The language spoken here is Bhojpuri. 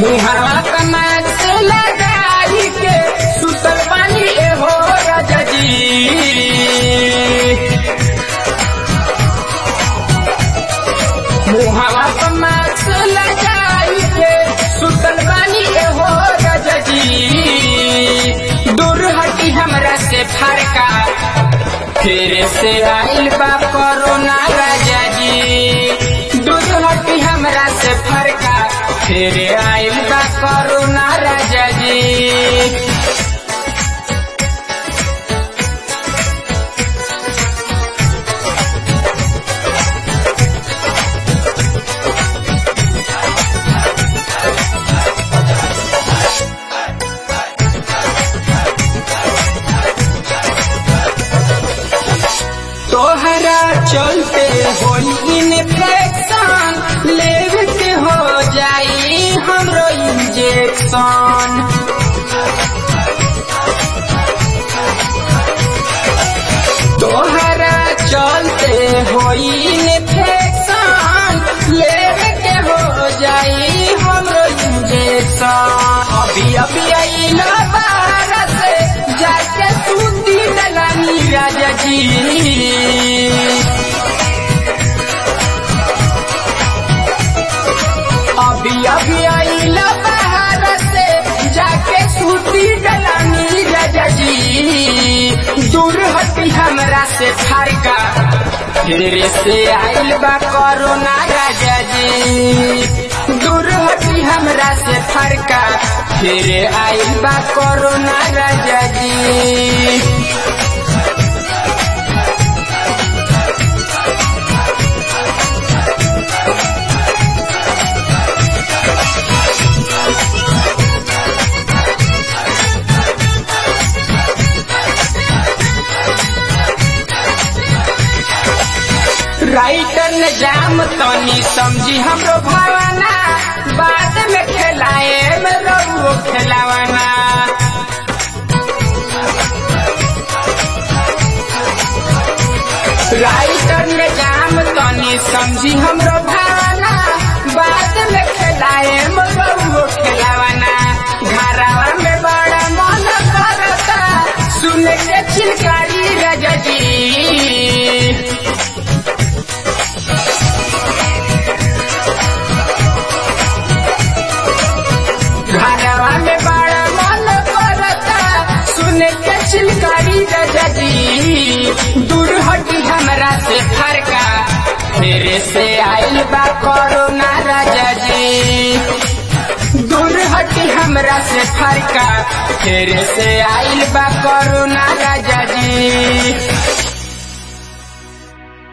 मुहावा कमार से लगाई के सुतल पानी एहो राजा जी मुहावा कमार से लगाई के सुतल पानी एहो राजा जी दूर हटी हमरा से फरका फिर से आइल बा कोरोना राजा जी दूर हटी हमरा से फरका फिर आइल बा कोरोना राजा जी तोहरा चलते होई इन्फेक्शन लेवे के हो जाई हमरो इंजेक्शन तोहरा चलते होई इन्फेक्शन लेवे के हो जाई हमरो इंजेक्शन अभी अभी आइला बाहर से जाके सूती दलानी राजा जी अभी अभी आइला बाहर से जाके सूती दलानी राजा जी दूर हटी हमरा से फरका फिर से आइल बा कोरोना राजा जी दूर हटी हमरा से फरका फिर आइल बा कोरोना राजा जी राइटर ने जाम तनी समझी हमरो भावना बाद में खेलाए में रहुओ खेलावाना राइटर ने जाम तनी समझी हमरो भावना बाद में खेलाए में रहुओ खेलावाना घरवा में बड़ा मन करता सुन के चिलकारी राजा जी घरवा में बड़ा मन करता सुन के चिलकारी राजा जी दूर हटी हमरा से फरका फिर से आइल बा कोरोना राजा जी दूर हटी हमरा से फरका फिर से आइल बा कोरोना राजा जी